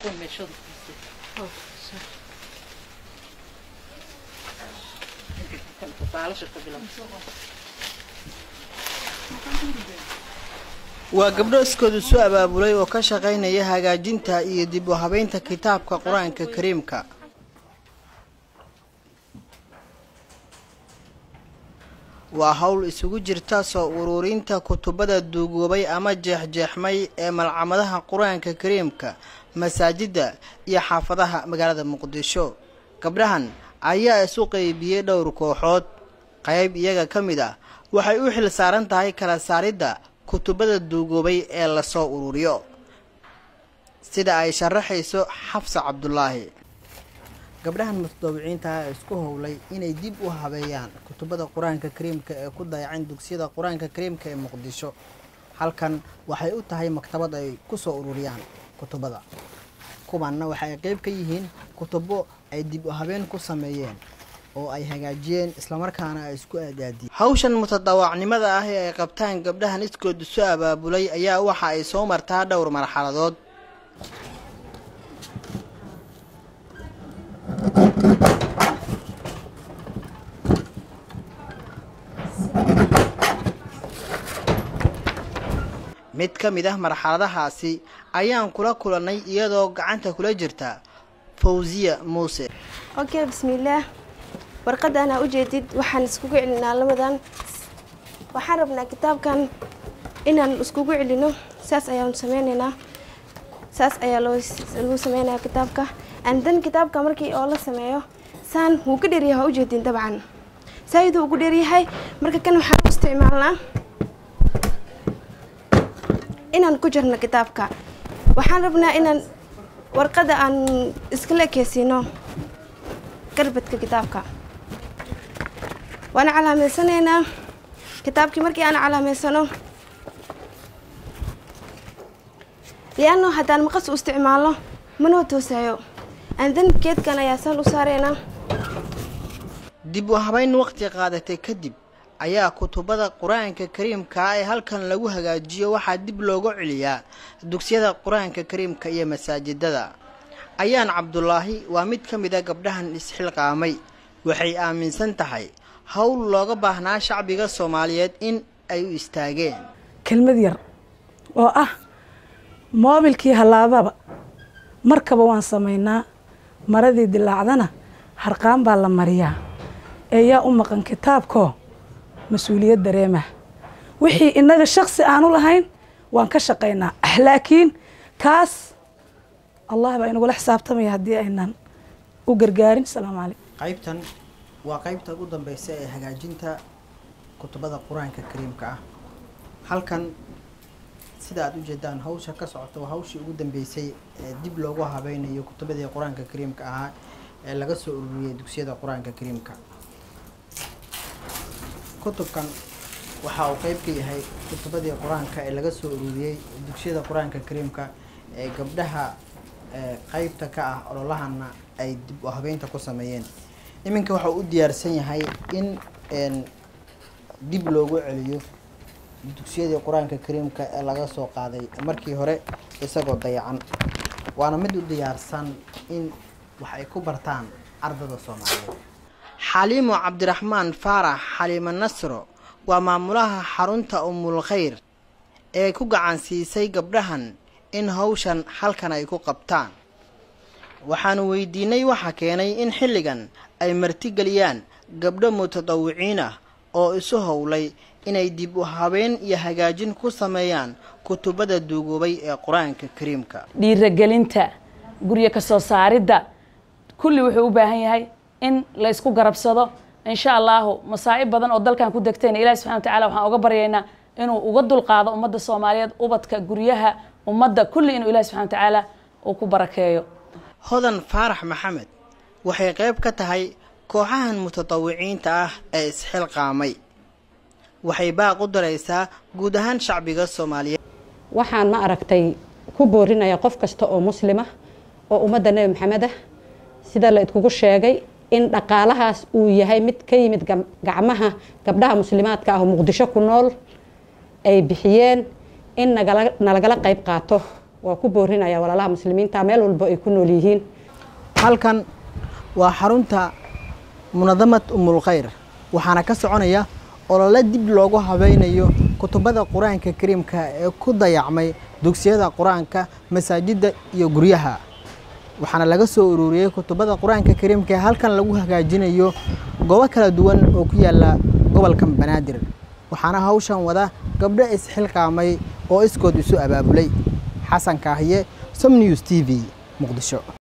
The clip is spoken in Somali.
waa gabdho iskoodu soo abaabulay oo ka shaqaynaya hagaajinta iyo dib u habeynta kitaabka qur-aanka kariimka waa howl isugu jirta soo ururinta kutubada duugoobay ama jeexjeexmay ee malcamadaha qur-aanka kariimka masaajidda iyo xaafadaha magaalada muqdisho gabdhahan ayaa isu qeybiyey dhowr kooxood qayb iyaga ka mid ah waxay u xil saaran tahay kala saaridda kutubada duugoobay ee lasoo ururiyo sida ay sharaxayso xafsa cabdulaahi gabdhahan mutadawiciinta ah ee isku howlay inay dib u habeeyaan kutubada qur-aanka kariimka ee ku dayacan dugsiyada qur-aanka kariimka ee muqdisho halkan waxay u tahay maktabad ay kusoo ururiyaan kutubada kuwanna waxay qeyb ka yihiin kutubo ay dib u habeen ku sameeyeen oo ay hagaajiyeen islamarkaana ay isku aadaadiyeen hawshan mutadawacnimada ah ee ay qabtaan gabdhahan iskoodu soo abaabulay ayaa waxa ay soo martaa dhowr marxaladood mid ka mid ah marxaladahaasi ayaan kula kulannay iyadoo gacanta kula jirta fawsiya muuse okay bismillaah warqadda anaa ujeedid waxaan iskugu celinaa lamadan waxaan rabnaa kitaabkan inaan iskugu celino saas ayaan sameyneynaa saas ayaa loo lagu sameynayaa kitaabka andan kitaabka markii oo la sameeyo saan wuu ka dheeryahay waa ujeedin dabcan saayiduu ugu dheeryahay marka kan waxaan u isticmaalnaa inaan ku jirno kitaabka waxaan rabnaa inaan warqadda aan iskala ekeysiino garbadka kitaabka waana calaameysanaynaa kitaabkii markii aan calaameysano lianno haddaan maqas u isticmaalno manoo toosayo andan geedkan ayaa saan u saareynaa dib u habeyn waqti qaadatay kadib ayaa kutubada qur-aanka kariimka ee halkan lagu hagaajiyo waxaa dib loogu celiyaa dugsiyada qur-aanka kariimka iyo masaajidada ayaan cabdulaahi waa mid ka mid a gabdhahan isxilqaamay waxay aaminsan tahay howl looga baahnaa shacbiga soomaaliyeed in ay u istaageen kelmad yar oo ah moobilkii hallaababa markaba waan samaynaa maradii dilaacdana harqaan baa la mariyaa ee yaa u maqan kitaabkoo mas-uuliyad dareemah wixii innaga shaksi aanu lahayn waan ka shaqaynaa laakiin kaas allah baa inagula xisaabtamaya haddii aynan u gargaarin asalaamu calaykum qaybtan waa qaybta ugu dambeysa ee hagaajinta kutubada qur-aanka kariimka ah halkan sida aada ujeedaan hawsha ka socota waa hawshii ugu dambeysay ee dib loogu habeynayo kutubadii qur-aanka kariimka ahaa ee laga soo ururiyey dugsiyada qur-aanka kariimka kutubkan waxa uu qeyb ka yahay kutubadii qur-aanka ee laga soo ururiyey dugsiyada qur-aanka kariimka ee gabdhaha qeybta ka ah ololahana ay dib u habeynta ku sameeyeen iminka waxa uu u diyaarsan yahay in dib loogu celiyo dugsiyadii qur-aanka kariimka ee laga soo qaaday markii hore isagoo dayacan waana mid u diyaarsan in wax ay ku bartaan ardada soomaaliyeed xaliimo cabdiraxmaan faarax xaliimo nasro waa maamulaha xarunta umul khayr ee ku gacan siisay gabdhahan in hawshan halkan ay ku qabtaan waxaanu weydiinay waxa keenay in xilligan ay martigeliyaan gabdho mutadawiciin ah oo isu howlay inay dib u habeen iyo hagaajin ku sameeyaan kutubada duugoobay ee qur-aanka kariimka dhiiragelinta guryo ka soo saaridda kulli wuxuu u baahan yahay in la ysku garabsado insha allahu masaa'ib badan oo dalkan ku degtayna ilahi subxana watacala waxaan uga baryaynaa inuu uga dulqaado ummadda soomaaliyeed ubadka guryaha ummadda kulli inuu ilahi subxana watacaala uu ku barakeeyo hodan faarax maxamed waxay qayb ka tahay kooxahan mutatawiciinta ah ee isxilqaamay waxay baaq u daraysaa guud ahaan shacbiga soomaaliyeed waxaan ma aragtay ku boorinaya qof kasta oo muslima oo ummadda nebi maxamed ah sida la idkugu sheegay in dhaqaalahaas uu yahay mid ka yimid gacmaha gabdhaha muslimaadka ah oo muqdisho ku nool ay bixiyeen in nalagala qayb qaato waa ku boorinaya walaalaha muslimiinta meel walba ay ku nool yihiin halkan waa xarunta munadamad umul khayr waxaana ka soconaya olole dib loogu habeynayo kutubada qur-aanka kariimka ee ku dayacmay dugsiyada qur-aanka masaajidda iyo guryaha waxaana laga soo ururiyey kutubada qur-aanka kariimka ee halkan lagu hagaajinayo goobo kala duwan oo ku yaala gobolka banaadir waxaana hawshan wada gabdho isxilqaamay oo iskood isu abaabulay xasan kaahiye som news t v muqdisho